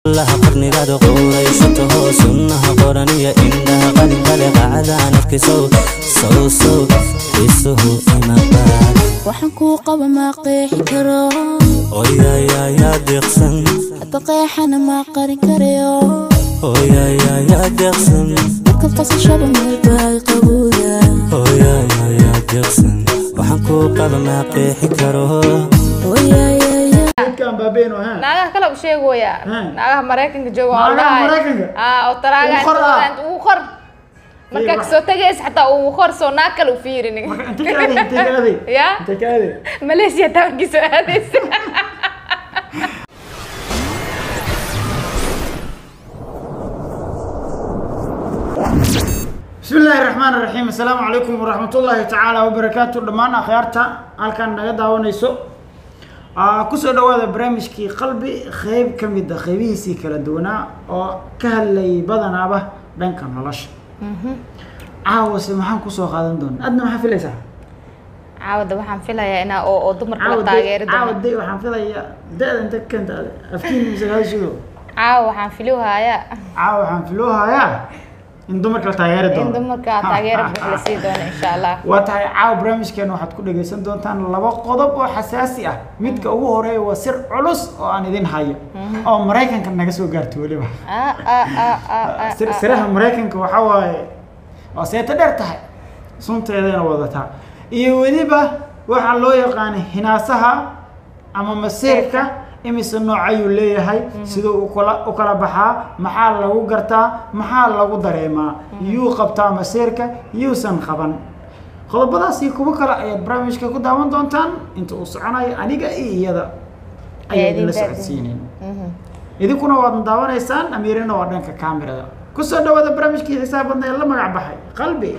allaha qarnigaada quuraysato sunnaha qoran iyo indhaha qalinkale qacdaan afkisow sow sow isuhu imabaad waxaan kuu qaba ma qeexi karo oyayayaa deeqsan hadda qeexana ma qarin karayo oyayayaa deeqsan marka qasashada meelbaa qabowda oyayayaa deeqsan waxaan kuu qaba maa qeexi karo oyayaya dadkaan baabeeno ha naagaha kale u sheegooya Hmm. naagaha maraykanka jooga oo Naagaha dhahay Maraykanka? ah oo taraaga Ugu qor ah. ugu qor markaa wax- kasoo tagaysa xataa ugu qor soo naag kale u fiirin marka intee ka aaday intee ka aaday ya intee ka aaday malaysia tawankii soo aadaysa بسم الله الرحمن الرحيم السلام عليكم ورحمة الله تعالى وبركاته دمان أخيارتا halkan naga daawanayso Aa, kusoo dhawaada barnaamijkii qalbi qeyb ka mid a qeybihiisii kala duwanaa oo ka hadlayay badanaaba dhanka nolosha caawase maxaan kusoo qaadan doonaa adna maxaa filaysaa caawada waxaan filayaa inaa oo oo dumarka la Caawa taageeri day- caawa doono day waxaan filayaa da-da inta ka keenta ade afkiin mise hadashido caawa waxaan filowhayaa caawa waxaan filoohayaa in dumarka la taageeri in doono dumarka taageero buux la sii doono insha allah waa tahay caawa barnaamijkeena waxaad ku dhagaysan doontaan laba qodob oo xasaasi ah midka ugu horeeya waa sir culus oo aan idin hayo oo maraykanka naga soo gaarto weliba Ah, ah, ah, ah, ah, sir- ah, siraha ah. maraykanka waxaa waaye waa seeto dheer tahay sunteedana wadataa iyo weliba waxaa loo yaqaanay hinaasaha ama masiirka imise nooc ayuu leeyahay siduu u kala u kala baxaa maxaa lagu gartaa maxaa lagu dareemaa yuu qabtaa masiirka yuusan qaban qodobadaas iyo kuwo kale ayaad barnaamijka ku daawan doontaan inta uu soconayo aniga iyo iyada ayaa idin idinla daadin. socodsiineen Mhm. idinkuna waad daawanaysaan amiirina waa dhanka kaamirada kusoo dhawaada barnaamijkii xisaab badna ee la magac baxay qalbi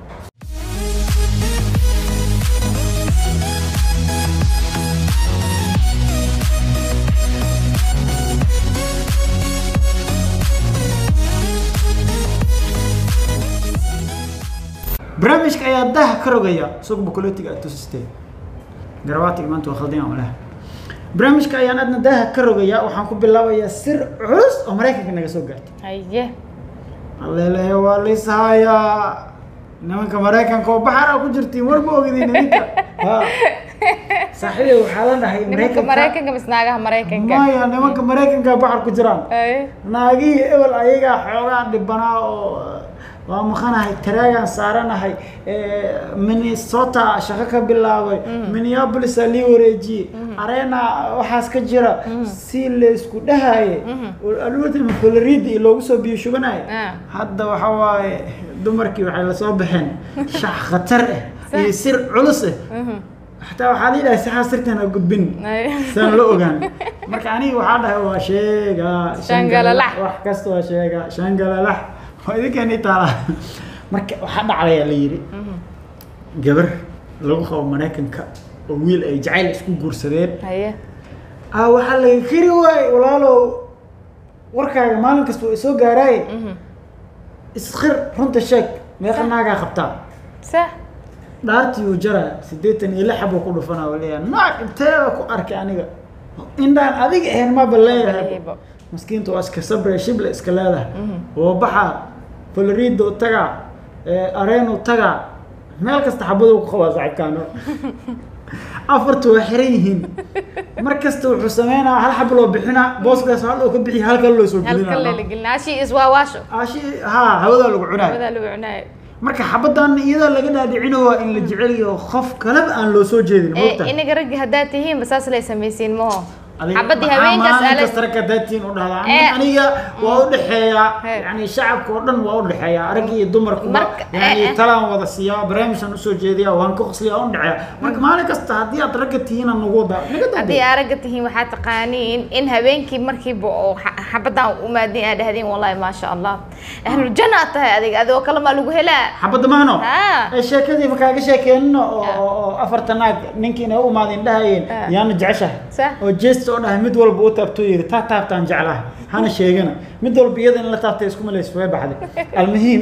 barnaamijka ayaa daha ka rogaya suuq bukoletiga tusistee garawaatiga maanta waa khaldin aan laha barnaamijka ayaan adna daha ka rogaya waxaan ku bilaabayaa sir culus oo maraykanka naga soo gaartay haye allelehe waa liishayaa nimanka maraykanka oo baxara ku jirtiin war ma ogidin ninka ha saaxiibey waxaa la dhahay nimanka maraykanka mis naagaha maraykanka maya nimanka maraykanka baxar ku jiraan Haye. naagihii ebel ayagaa xoogaa dhibanaa oo waa maqanahay taraagaan saaranahay eh, minnesota shaqo ka bilaabay minneapolis aa lii wareejiyey arena waxaas ka jira si laysku dhahaye alwatan florida iyo loogu soo biyo shubanayo Ah. hadda waxa waaye dumarkii waxay lasoo baxeen shax khatar ah iyo sir culus ah xataa waxaa la yidhaha saxaa sirtan ha gudbin Haye. saan la ogaan marka aniga waxaa dhahay waa sheega Shangalalax. wax kasta waa sheega shangalalax waa idinkeeni taala marka waxaa dhacdaya la yidhi gabar lagu qabo maraykanka oo wiil ay jacayl isku guursadeen haye ah waxaa laga keri waay walaalow warkaaga maalin kasta waa isoo gaaraaye Mhm. isqir runta sheeg meeqa naagaa qabtaa sax dhaartii uu jaraa siddeetan iyo lix buu ku dhufanaa waa leeyahay naag inteeda ku arkay aniga indhaan adiga ahayn maba leeyahay Leeyahay. maskiinta waa iska sabre shible iska leedahay oo baxaa florido tagaa areenu tagaa meel kasta xabaduu ku qabaa saaxiibkaano afartu waa xiran yihiin mar kasta wuxuu sameynaa hal xab loo bixinaa booskaas hal oo ka bixiya halkan loo soo halka gelinaa lela gelina ashi iswaawaasho ashi haa hawadaa lagu cunaa wadaa lagu cunaayo marka xabadan iyadoo laga dhaadhicino waa in la jecel yaho qof kaleba aan loo soo jeedin Eh, moogta inaga raggi haddaad tihiin basaas lay samaysiin maho Adiga xabadii maxaa haweenkaas maalin aala kasta ragga daatiin u dhahdaa Eh. aniga waa u dhexeeyaa He. yani shacabka oo dhan waa u dhexeeyaa rag iyo dumarkuba Marka- yani eh, eh. talaan wada siiyaa barnaamijkan usoo jeediyaa waan ka qosliyaa u dhexeeyaa marka maalin kasta haddii aad ragga tihiin aan nagu wadaa naga haddii daadee aa ragga tihiin waxaa taqaaniin in habeenkii markiiba oo xa- xabadan u maadin aa dhahdeen wallahi maasha allah ahluljanna aad tahay adiga adigoo kale maa lagu helaa xabadda mahno Ah. ee sheekadii ma kaaga sheekeenino oo Ah. oo- oo afarta naag ninkiina u imaadeen dhahayeen Ah. yaana jeceshahay Sah. oo jeesta oo dhahay mid walba u taabto yiri taa taabtaan jeclaha hana sheegana mid walba iyada in la taabtay isku malays way baxday almuhiim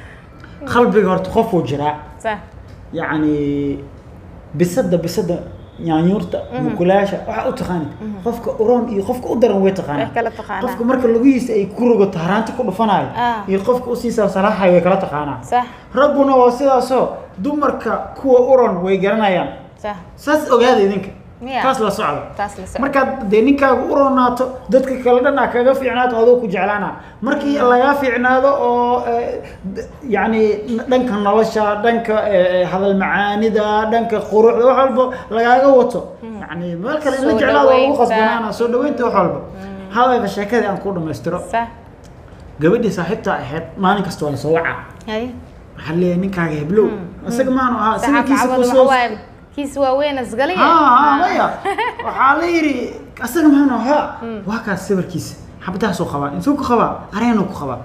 qalbiga horta qofuu jiraa sa yacni bisada bisada yaanyuurta mukulaasha waxaa u taqaanid qofka uroon iyo qofka u daran way taqaanaa Way kala taqaanaa. qofka marka lugihiisa ay ku rogato haraanta ku dhufanayo Ah. iyo qofka usii salsalaaxayo way kala taqaanaa sax ragguna waa sidaasoo dumarka kuwa uron way garanayaan sax saas ogaada idinka Miya? taas la socda taas la socda markaad dee ninkaaga u roonaato dadka kale dhan aa kaga fiicnaato adoo ku jeclaana markii lagaa fiicnaado oo eh, d- yacni dhanka nolosha dhanka eh, hadal macaanida dhanka quruxda wax walba lagaaga wato yacni meel kale in la Soo jeclaado waa lagu dhaweynta. qasbanaana soo dhaweynta wax walba hadalka sheekadii aan ku dhammaystiro sax gabadhii saaxiibta ahayd maalin kasta waa lasoo wacaa hay waxaa leeyahay ninkaaga heblow isaga maanu ahaa saxaab sawirkiisa cawad waxa kusoo waaye kiis waaweyn asgaliya ها maya waxaa la yidhi asaga maanu ahaa waa kaas sawirkiisa xabadahaasuu qabaa intuu ku qabaa areenuu ku qabaa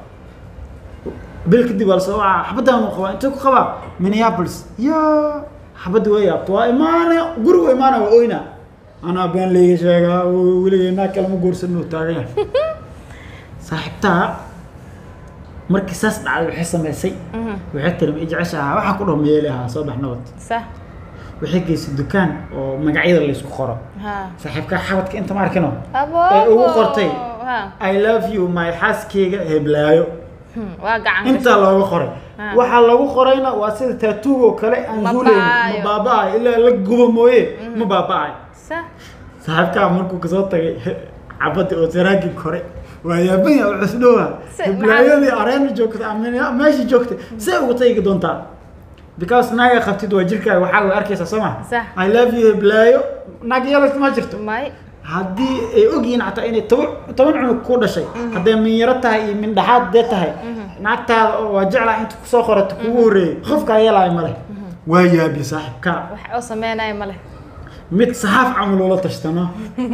bil kadib waa lasoo wacaa xabadaanuu qabaa intuu ku qabaa minneapolis ya xabadda way yaabto waa imaana gurigu imaana waa oyna anaa been layga sheegaa weligeenaa kalama guursanoo taagan yahay saaxiibtaa markii saas dhacday waxay samaysay waxay tiri ma i jeceshahaa waxaa ku dhaho meeli ahaa soo bax nabad sax waxay geysay dukaan oo magacyada laysku qoro ha saaxiibka xabadka inta ma arkino abo Ee, ugu qortay. ha i love you my xaaskeyga heblaayo Hmm, waa gacan intaa looga qoray Ah. waxaa lagu qorayna waa sida taatuug oo kale aan Ma zuulayn ma ba'ayo. baaba'ayo ilaa la gubo mooye ma baaba'ayo sax saaxiibkaa markuu kasoo tagay cabadii oo saraagii kore waa yaabanya oo cusdhowa Se- heblaayadii areena joogta ama meesha joogta see uga tagi doontaa because naaga qabtid waa jirkaaga waxaa way arkaysaa soo ma Sax. i love you heblaayo naag yeelas ma jirto may haddii ay ogyihiin xataa inay toban toban cunug ku dhashay hadday minyaro tahay iyo mindhaxaad dee tahay naagtaada oo waa jeclaa inta kusoo qorato kugu horreeyey qofkaa yeelaayo male waa yaabi saaxiibkaa wax oo sameynaya male mid saxaaf camal ula tashtano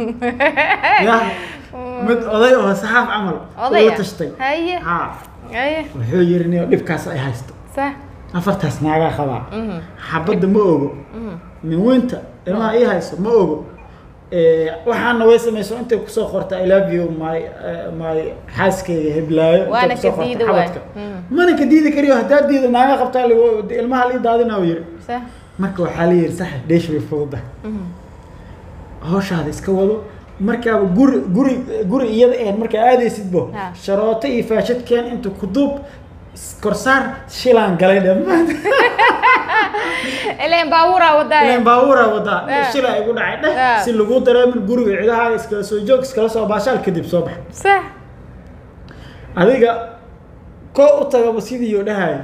ya mid oday oo saxaaf camal ula odaya tashtay haye ha haye wuxuu yiri nin dhibkaas ay haysto sax afartaas naagaa qabaa Mhm. xabadda ma ogo min weynta ilmaha ii hayso ma ogo Eh, waxaana way samayso intay kusoo qorta i love you my eh, my xaaskeyga heblaayo intay Waana kusoo ka qorta diidi waay. xabadka. Mm. mana ka diidi kariyo haddaa diido naaga qabtaa ligo- ilmaha lii daadina uu yiri sax marka waxaa la yidhi sax dheesh way fududahay hawshaada iska wado markaaba guri guri guri iyada ahayd markaa aadaysidbo Ha. sharooto iyo faashadkeen inta ku duub s- korsaar shilaan galay dhammaan ileen baabuuraa wadaaye ileen baabuura wadaa Ha. shila igu dhacay dheh Ha. si lagu dareemin guriga cidahaaga iskala soo joog iskala soo baashaal kadib soo bax sax adiga koo u tagaba sidii oo dhahaya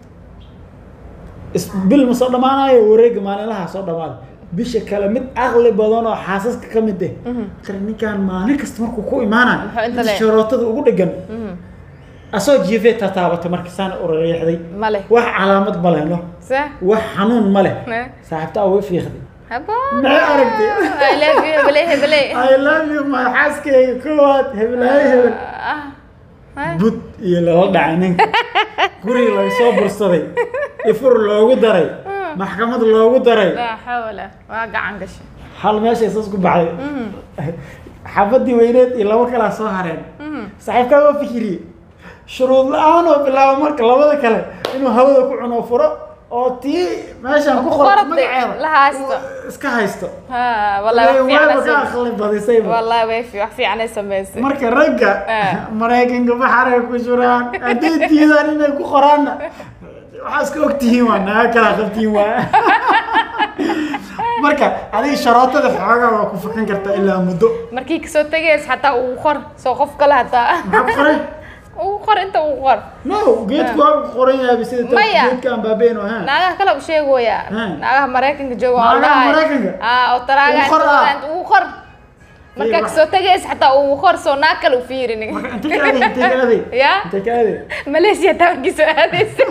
is bil ma soo dhammaanayo wareega maalinlaha soo dhamaada bisha kale mid aqli badan oo xaasaska ka mid eh tara ninkaan maalin kasta markuu ku imaanayo Muxuu inta inta le- sharootada ugu dhegan asoo jiifee tataabata marka saan urareexday male wax calaamad ma leh no sax wax xanuun ma leh Eh. saaxiibtaa way fiiqday habo maxay aragtay I love you hebele hebele I love you my xaaskeyga koowaad hebelaayo hebel ah ah. bud iyo lala dhacay ninka guriga laga soo bursaday ifur loogu daray maxkamad loogu daray laa xawla waa gacan gashay hal meeshay saas ku baxday xabadii weyneed iyo laba kalaa soo hareen saaxiibkaa waa fikiriyey shuruud la-aan oo bilaabo marka labada kale inuu hawada ku cuno furo oo tii meeshaan ku Ku qorto qortay, magaceeda la haysto. uu iska haysto ha wallahi wax wayba ka fiican aqli badisayba wallahi way fi wax fiican ay samaysay marka ragga Ah. maraykanka baxaray ku jiraan haddii diidaan inay ku qoraanna waxaa iska ogtihiin waa naga kala qabtiin waa marka adiga sharootada xoogaa waa ku fakan kartaa ilaa muddo markii kasoo tagays xataa uu qor soo qof kale hataa maxaa ku qoray uu qor inta uu qor no geedku waa ku qoran yahay sida ta- Maya. geedka aan baabeyn oo haan naagaha kale u sheegooya Hmm. naagaha maraykanka jooga oo Naagaha dhahay Maraykanka? ah oo taraaga Uu qor ah. uu qor markaa wax- kasoo tagays xataa uu qor soo naag kale u fiirin marka intay ka aaday intay ka aaday ya intay ka aaday malaysia taa markii soo aadaysa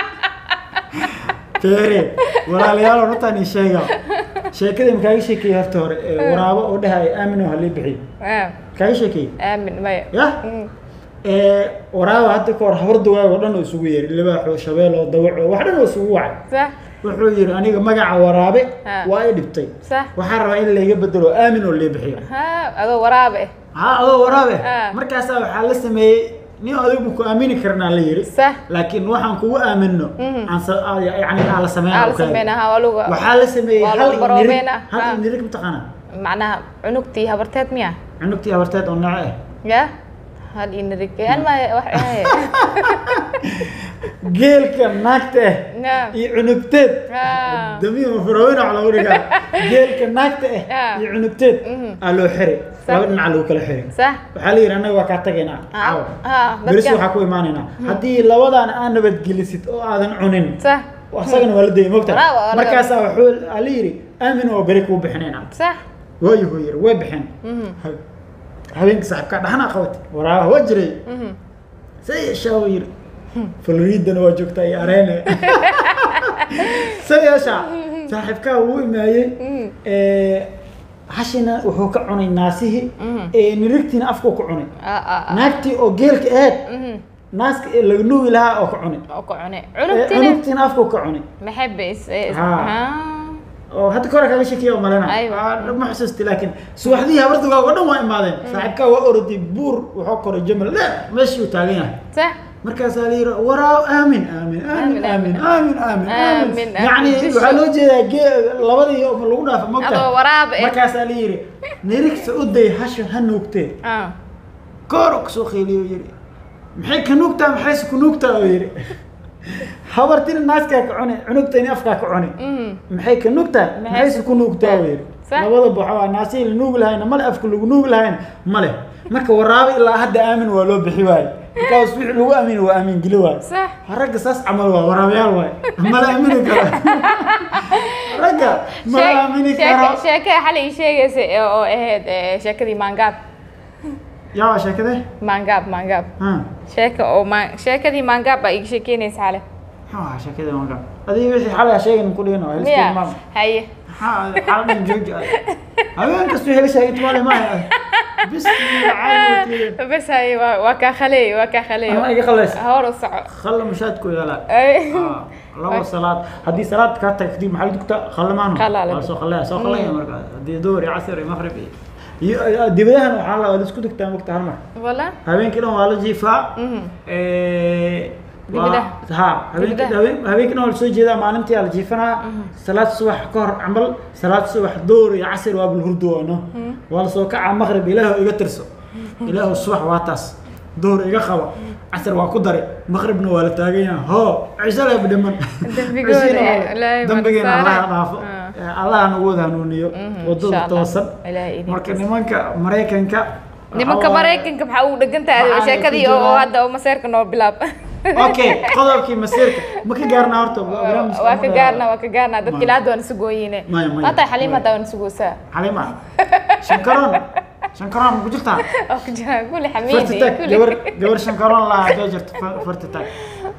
feere walaalayaal runtaan ii sheega sheekadii makaaga sheekeeyey horta hore ee waraabo oo dhahay aamin oo halii bixiy Ah, makaaga sheekeeyey aamin maya ya Mm. ee waraaba hadda ka hor habar dugaag oo dhan oo isugu yeeray libaaxoo shabeeloo dawaco wax dhan oo isugu wacay sax wuxuu yidhi aniga magaca waraabe Ha. waa i dhibtay sax waxaan rabaa in layga bedelo aamin oo lee bixiyo ha adoo waraabe eh haa adoo waraabe Ha. markaasaa waxaa la sameeyey nin adigu ma ku aamini karnaa la yiri sax laakiin waxaan kugu aamino Mhm. aan sa- aa- yani aan la sameyn aa la sameynaa ha waa lagu waxaa la sameeyey waa hal lagu inirig baroobeynaa, hal ha. inirig mataqaana macnaha cunugtii habarteed miya cunugtii habarteed oo nooce ah ya hal inarig an ma wax ahaye geelka naagta ah Ya. iyo cunugteed Ah. damiir mafarooyin oo lagu dhigaa geelka naagta ah Ah. iyo cunugteed Mhm. aa loo xiray Sax. laba dhinac lagu kala xiray sax waxaa la yidhi annaga waa kaa tagaynaa Ah, caawa ah, beris dadka- waxaa ku imaanaynaa haddii labadan aan nabadgelisid oo aadan cunin sax asagana waa la dayay mogta Waraa, waa laga- markaasaa wuxuu aa la yidhi aamin oo beri kuu bixinaynaa sax waayo huu yiri way bixeen Mhm. Ha- habeenkii saaxiibkaa dhaxnaa qabatay waraabaha waa jiray Mhm. say yeeshaa uu yiri floriidana waa joogtaa iyo areene say yeeshaa saaxiibkaa wuu imaayey Mhm. Eh, hashina wuxuu ka cunay naasihii Mhm. ee nirigtiina afkuu ku cunay Ah, ah, ah. naagtii oo geelka aheed Mhm. naaska ee laga nuugi lahaa oo ka cunay oo ku cune Eh, cunugtina cunugtiina afkuu ka cunay maxay bays Ah. oo hadda kore kaga shakiya oo malena Aywa. Ah, ma xusuusti laakiin subaxdii habardugaa oo dhan waa imaadeen saaxiibkaa waa oroday buur wuxuu koray jamal dheer meeshii uu taagan yahay sax markaasaa la yidhi waraaw aamin aamin aamin aamin aamin aamin Aamin, aamin aamin. yacni waxaa loo jeedaa gee labadii oo lagu dhaafa mogta adoo waraab eh markaasaa la yidhi nirigta u day hasha ha nuugtee Ah. kooro kusoo qeeliyo yidhi maxay ka nuugtaa maxayse ku nuugtaa oo yidhi habartina naaskaa ka cuni cunugtayni afkaa ka cuni Mhm. maxay ka nuugtaa maxayse ku nuugtaa oo yidhi Sax. labadaba waxaa naasihii la nuugi lahayna male afka lagu nuugi lahayna male marka waraabo ilaa hadda aamin waa loo bixi waaye markaas wixii lagu aamini waa aamin geli waaye sax ragga saas camal waa waraabayaal waaye mala aamini karo ragga mala aamini karo sheekada xalay ii sheegaysa ee oo ahayd ee, sheekadii maangaab yaa waa sheekade maangaab maangaab ha sheeka oo ma sheekadii maangaab baa iga sheekeynaysa xale maxaa sheekada wanka adiga wixii xalay sheegan ku dhigano miya helistimaam haye maxaa xaladhan jooji ah habeen kastu helishaa itmaale maaha bismillah bas haye waa waa kaa khaleey waa kaa khaleey ama iga khalays hor u soco khalla mushaadku yaalaa Ay. Ah, laba salaad haddii salaad kaa tag kadib maxaa la dugtaa khallamaano Khalla la waa dugtaa. soo khallaya soo khallaya marka haddii duhur iyo casir iyo maqrib iyo iyo dibadahan waxaa la waa la isku dugtaa mogta hal mar wala habeenkii dhan waa la jiifaa Mhm. Eh, Dibadaha? waa- ha habeenkii Dibadaha? habeen- habeenkii dhan waa la soo jeedaa maalintii aa la jiifanaa salaad subax ka hor camal salaad subax duhur iyo casir waa bulhurdo waano waa la soo kacaa maqrib ilaahu iga tirso ilaahu subax waa taas duhur iga qaba casir waa ku dare maqribna waa la taagan yahay hoo cisho leh dhiman Dembigooda, Cishina waa- Ilaahay ma dambigeena saare. allaha dhaafo Ah. Eh, allaha nagu wada hanuuniyo Mhm, wadada insha Allah. toosan Ilaahay idin marka tuso. nimanka maraykanka nimanka waxaa waaye- maraykanka maxaa ugu dhegan tahay Waxaa sheekadii ku oo jiraan- hadda oo maseerka noo bilaab okay qodobkii masiirka ma ka gaarnaa horta barnaamijka waa ka ma- gaarna waa ka gaarna dadka Maya. ilaa hadda waan isu gooyine Maya, maya, hataa xaliim maya. hataa waan isu goosaa xalima shankaroon shankaroon ma ku jirtaa oo ku jira kulli farti xamiidi tag kulli gabar gabar shankaroon laa hadday jirto fa- farti tag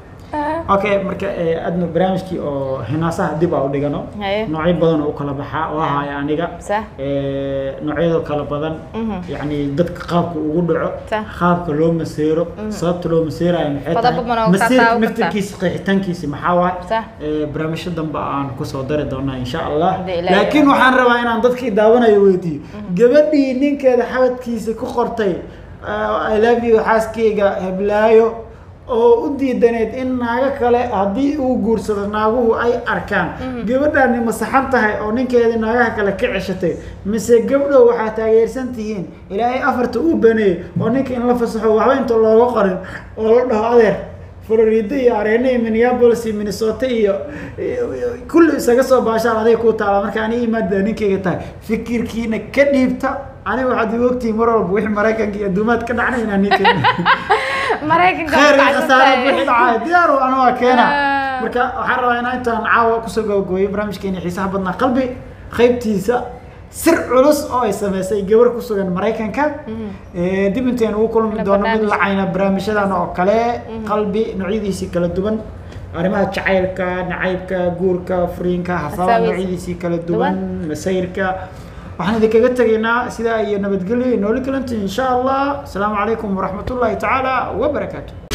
okay marka eh, adna barnaamijkii oo hinaasaha dib aa u dhigano Haye. noocyo badan oo u kala baxaa oo ahaya aniga Sax. Eh, noocyada kala badan Mhm. yacni dadka qaabka ugu dhaco Sax. qaabka loo maseero sababta loo maseerayo maxay Qodobo badan oo masiirka kaataa u naftirkiisa qeexitaankiisa maxaa waay Sax. Eh, barnaamijyo dambe aan kusoo dari doonaa insha allah Hadii Ilaahay laakiin rabo. waxaan rabaa inaan dadkii daawanayo weydiiyo gabadhii ninkeeda xabadkiisa ku qortay uh, I love you xaaskeyga heblaayo oo u diidaneed in naago kale haddii uu guursado naaguhu ay arkaan gabadhaani ma saxan tahay oo ninkeedii naagaha kale ka ceshatay mise gabdhow waxaa taageersan tihiin ilaahay afarta uu baneeyey oo ninka in la fasaxo waxba inta looga qorin oo la dhaho adeer florida iyo areena iyo minneapolis iyo minnesota iyo iyo- iyo kulli isaga soo baashaan aday ku taala marka aniga imaada ninkayga tahay fikirkiina ka dhiibta aniga waxaad igu ogtihiin mar walba wixii maraykanka iyo adduumaad ka dhacnay inaan ninka maraykanka khayr iyo waxaa khasaare jirta- buuxi dhacay diyaar u anaa keena Ah. marka waxaan rabaa inaan intaan caawa kusoo gabagooyo barnaamijkeeni xiisaha badnaa qalbi qaybtiisa sir culus oo ay sameysay gabar ku sugan maraykanka Eh, dib intayn ugu kulmi Ila doono mid barnaamij. lacayna barnaamijyadan oo kale qalbi noocyadiisii kala duwan arrimaha jacaylka nacaybka guurka furiinka hasaaba Hasaawis. noocyadiisii kala duwan masayrka waxaan idinkaga tegaynaa sidaa iyo nabadgelyo iyo nooli kalanti insha allah asalaamu calaykum waraxmat ullahi tacaala wabarakaatu